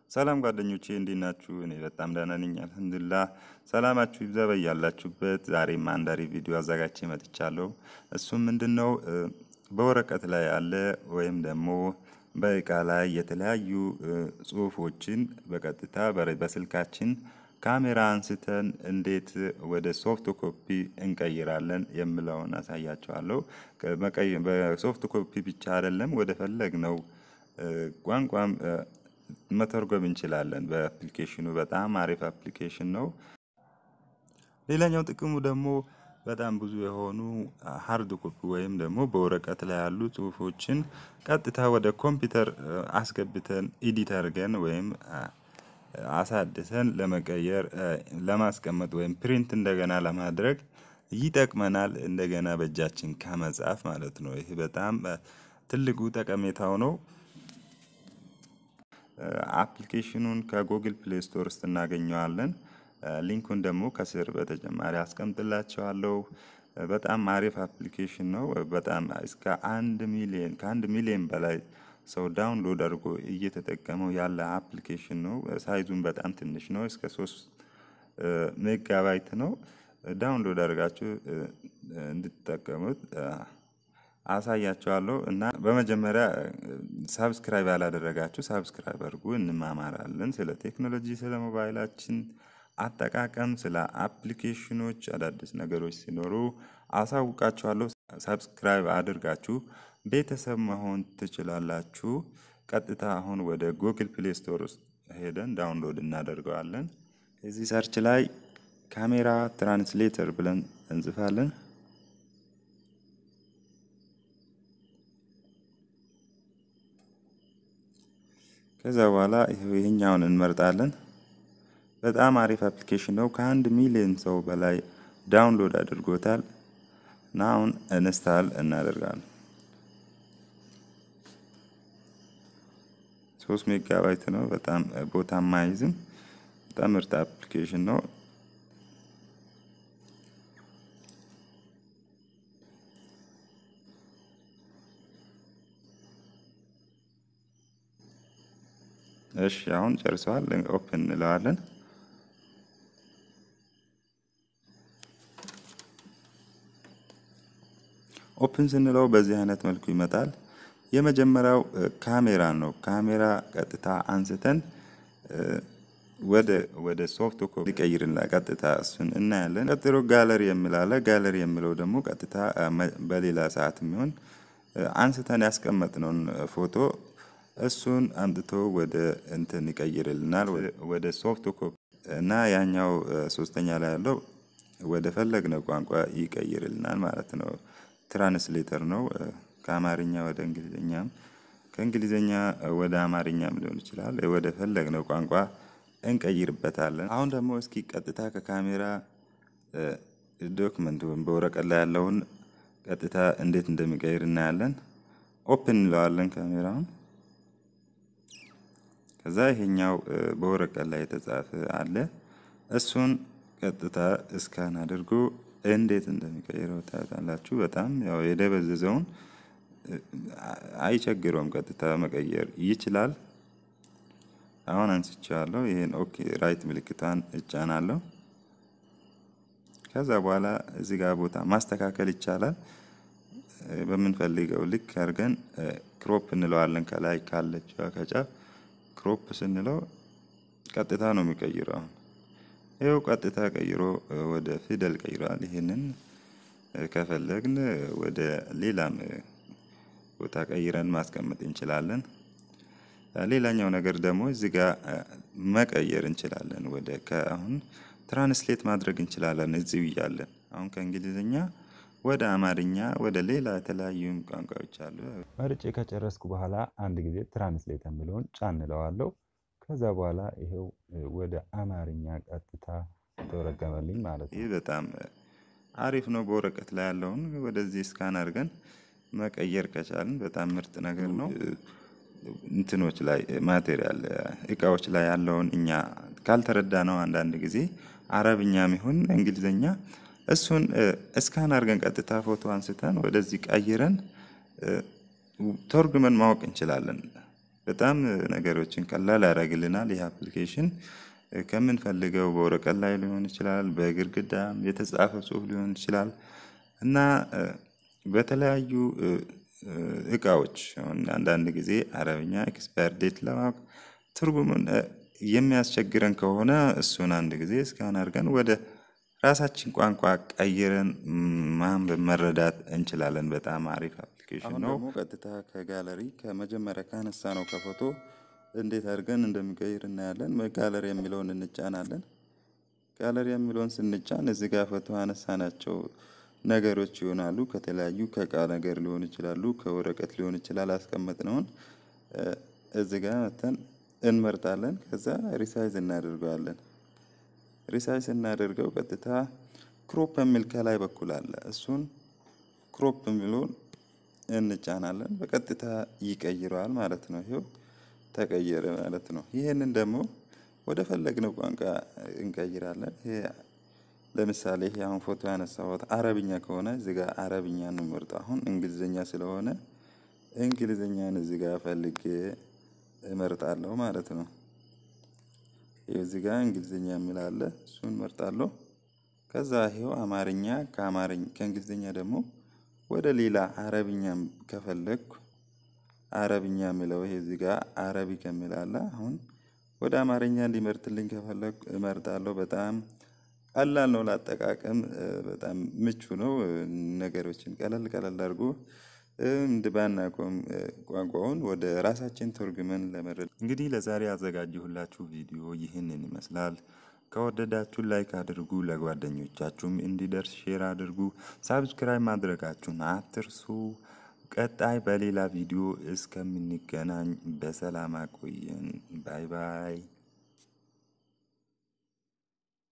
ሰላም ጓደኞቼ እንዴት ናችሁ? እኔ በጣም ደህና ነኝ አልሐምዱሊላህ። ሰላማችሁ ይብዛ በያላችሁበት። ዛሬም አንድ አሪፍ ቪዲዮ አዘጋጅቼ መጥቻለሁ። እሱም ምንድን ነው በወረቀት ላይ ያለ ወይም ደግሞ በእቃ ላይ የተለያዩ ጽሁፎችን በቀጥታ በስልካችን ካሜራ አንስተን እንዴት ወደ ሶፍት ኮፒ እንቀይራለን የምለውን አሳያችኋለሁ። በሶፍት ኮፒ ብቻ አይደለም ወደ ፈለግነው ቋንቋም መተርጎም እንችላለን። በአፕሊኬሽኑ በጣም አሪፍ አፕሊኬሽን ነው። ሌላኛው ጥቅሙ ደግሞ በጣም ብዙ የሆኑ ሀርድ ኮፒ ወይም ደግሞ በወረቀት ላይ ያሉ ጽሁፎችን ቀጥታ ወደ ኮምፒውተር አስገብተን ኤዲት አድርገን ወይም አሳድሰን ለመቀየር ለማስቀመጥ ወይም ፕሪንት እንደገና ለማድረግ ይጠቅመናል። እንደገና በእጃችን ከመጻፍ ማለት ነው። ይህ በጣም ትልቁ ጠቀሜታው ነው። አፕሊኬሽኑን ከጉግል ፕሌይ ስቶር ውስጥ እናገኘዋለን። ሊንኩን ደግሞ ከስር በተጨማሪ አስቀምጥላቸዋለሁ። በጣም አሪፍ አፕሊኬሽን ነው። በጣም እስከ አንድ ሚሊዮን ከአንድ ሚሊዮን በላይ ሰው ዳውንሎድ አድርጎ እየተጠቀመው ያለ አፕሊኬሽን ነው። ሳይዙን በጣም ትንሽ ነው። እስከ ሶስት ሜጋባይት ነው። ዳውንሎድ አድርጋችሁ እንድትጠቀሙት አሳያችኋለሁ እና በመጀመሪያ ሳብስክራይብ ያላደረጋችሁ ሳብስክራይብ አድርጉ። እንማማራለን ስለ ቴክኖሎጂ፣ ስለ ሞባይላችን አጠቃቀም፣ ስለ አፕሊኬሽኖች አዳዲስ ነገሮች ሲኖሩ አሳውቃችኋለሁ። ሳብስክራይብ አድርጋችሁ ቤተሰብ መሆን ትችላላችሁ። ቀጥታ አሁን ወደ ጉግል ፕሌይ ስቶር ውስጥ ሄደን ዳውንሎድ እናደርገዋለን። እዚህ ሰርች ላይ ካሜራ ትራንስሌተር ብለን እንጽፋለን። ከዛ በኋላ ይሄኛውን እንመርጣለን። በጣም አሪፍ አፕሊኬሽን ነው። ከአንድ ሚሊዮን ሰው በላይ ዳውንሎድ አድርጎታል እና አሁን እንስታል እናደርጋለን። ሶስት ሜጋባይት ነው። በጣም ቦታ ማይዝም። በጣም ምርጥ አፕሊኬሽን ነው። እሺ አሁን ጨርሰዋል። ኦፕን እንለዋለን። ኦፕን ስንለው በዚህ አይነት መልኩ ይመጣል። የመጀመሪያው ካሜራ ነው። ካሜራ ቀጥታ አንስተን ወደ ወደ ሶፍት ኮፒ ሊቀይርና ቀጥታ እሱን እናያለን። ቀጥሎ ጋለሪ የሚላለ ጋለሪ የሚለው ደግሞ ቀጥታ በሌላ ሰዓት የሚሆን አንስተን ያስቀመጥነውን ፎቶ እሱን አምጥቶ ወደ እንትን ይቀይርልናል ወደ ሶፍት ኮፒ እና ያኛው ሶስተኛ ላይ ያለው ወደ ፈለግነው ቋንቋ ይቀይርልናል ማለት ነው። ትራንስሌተር ነው። ከአማርኛ ወደ እንግሊዝኛም ከእንግሊዝኛ ወደ አማርኛም ሊሆን ይችላል። ወደ ፈለግነው ቋንቋ እንቀይርበታለን። አሁን ደግሞ እስኪ ቀጥታ ከካሜራ ዶክመንት ወይም በወረቀት ላይ ያለውን ቀጥታ እንዴት እንደሚቀይር እናያለን። ኦፕን እንለዋለን ካሜራውን ከዛ ይሄኛው በወረቀት ላይ የተጻፈ አለ። እሱን ቀጥታ እስካን አድርጎ እንዴት እንደሚቀይረው ታያላችሁ። በጣም ያው የደበዘዘውን አይቸግረውም፣ ቀጥታ መቀየር ይችላል። አሁን አንስቼዋለሁ። ይሄን ኦኬ ራይት ምልክቷን እጫናለሁ። ከዛ በኋላ እዚህ ጋር ቦታ ማስተካከል ይቻላል። በምንፈልገው ልክ አድርገን ክሮፕ እንለዋለን። ከላይ ካለችው ከጫፍ ክሮፕ ስንለው ቀጥታ ነው የሚቀይረው። አሁን ይኸው ቀጥታ ቀይሮ ወደ ፊደል ቀይረዋል። ይህንን ከፈለግን ወደ ሌላም ቦታ ቀይረን ማስቀመጥ እንችላለን። ሌላኛው ነገር ደግሞ እዚህ ጋር መቀየር እንችላለን። ወደ ከአሁን ትራንስሌት ማድረግ እንችላለን እዚሁ እያለን አሁን ከእንግሊዝኛ ወደ አማርኛ ወደ ሌላ የተለያዩ ቋንቋዎች አሉ። መርጬ ከጨረስኩ በኋላ አንድ ጊዜ ትራንስሌት የሚለውን ጫን እለዋለሁ። ከዛ በኋላ ይሄው ወደ አማርኛ ቀጥታ ተረገመልኝ ማለት ነው። ይህ በጣም አሪፍ ነው። በወረቀት ላይ ያለውን ወደዚህ ስካን አድርገን መቀየር ከቻልን በጣም ምርጥ ነገር ነው። እንትኖች ላይ ማቴሪያል እቃዎች ላይ ያለውን እኛ ካልተረዳ ነው አንዳንድ ጊዜ አረብኛም ይሁን እንግሊዝኛ እሱን እስካን አድርገን ቀጥታ ፎቶ አንስተን ወደዚህ ቀይረን ተርጉመን ማወቅ እንችላለን። በጣም ነገሮችን ቀላል ያደርግልናል። ይህ አፕሊኬሽን ከምንፈልገው በወረቀት ላይ ሊሆን ይችላል፣ በግድግዳም የተጻፈ ጽሁፍ ሊሆን ይችላል እና በተለያዩ እቃዎች አንዳንድ ጊዜ አረብኛ ኤክስፓየር ዴት ለማወቅ ትርጉሙን የሚያስቸግረን ከሆነ እሱን አንድ ጊዜ እስካን አድርገን ወደ ራሳችን ቋንቋ ቀይረን ማንበብ መረዳት እንችላለን። በጣም አሪፍ አፕሊኬሽን ነው። ደግሞ ቀጥታ ከጋለሪ ከመጀመሪያ ካነሳ ነው ከፎቶ እንዴት አድርገን እንደሚቀይር እናያለን። ጋለሪ የሚለውን እንጫናለን። ጋለሪ የሚለውን ስንጫን እዚህ ጋር ፎቶ አነሳናቸው ነገሮች ይሆናሉ። ከተለያዩ ከእቃ ነገር ሊሆን ይችላሉ፣ ከወረቀት ሊሆን ይችላል። አስቀመጥነውን እዚህ ጋር መተን እንመርጣለን። ከዛ ሪሳይዝ እናደርገዋለን። ሪሳይዝ እናደርገው ቀጥታ ክሮፕ የሚል ከላይ በኩል አለ። እሱን ክሮፕ የሚለውን እንጫናለን። በቀጥታ ይቀይረዋል ማለት ነው። ይሄው ተቀየረ ማለት ነው። ይህንን ደግሞ ወደ ፈለግነው ቋንቋ እንቀይራለን። ይሄ ለምሳሌ ይሄ አሁን ፎቶ ያነሳሁት አረብኛ ከሆነ እዚህ ጋር አረብኛ ነው የምመርጠው። አሁን እንግሊዝኛ ስለሆነ እንግሊዝኛን እዚህ ጋር ፈልጌ እመርጣለሁ ማለት ነው። እዚህ ጋር እንግሊዝኛ የሚል አለ፣ እሱን እመርጣለሁ። ከዛ ይሄው አማርኛ ከአማርኛ ከእንግሊዝኛ ደግሞ ወደ ሌላ አረብኛም ከፈለግኩ አረብኛ የሚለው ይሄ እዚህ ጋር አረቢክ የሚል አለ። አሁን ወደ አማርኛ እንዲመርጥልኝ ከፈለግኩ እመርጣለሁ። በጣም ቀላል ነው ለአጠቃቀም፣ በጣም ምቹ ነው። ነገሮችን ቀለል ቀለል አድርጎ እንድባናቆም ቋንቋውን ወደ ራሳችን ተርጉመን ለመረዳት እንግዲህ ለዛሬ ያዘጋጀሁላችሁ ቪዲዮ ይህንን ይመስላል። ከወደዳችሁ ላይክ አድርጉ፣ ለጓደኞቻችሁም እንዲደርስ ሼር አድርጉ፣ ሳብስክራይብ ማድረጋችሁን አትርሱ። ቀጣይ በሌላ ቪዲዮ እስከምንገናኝ በሰላም አቆየን። ባይ ባይ።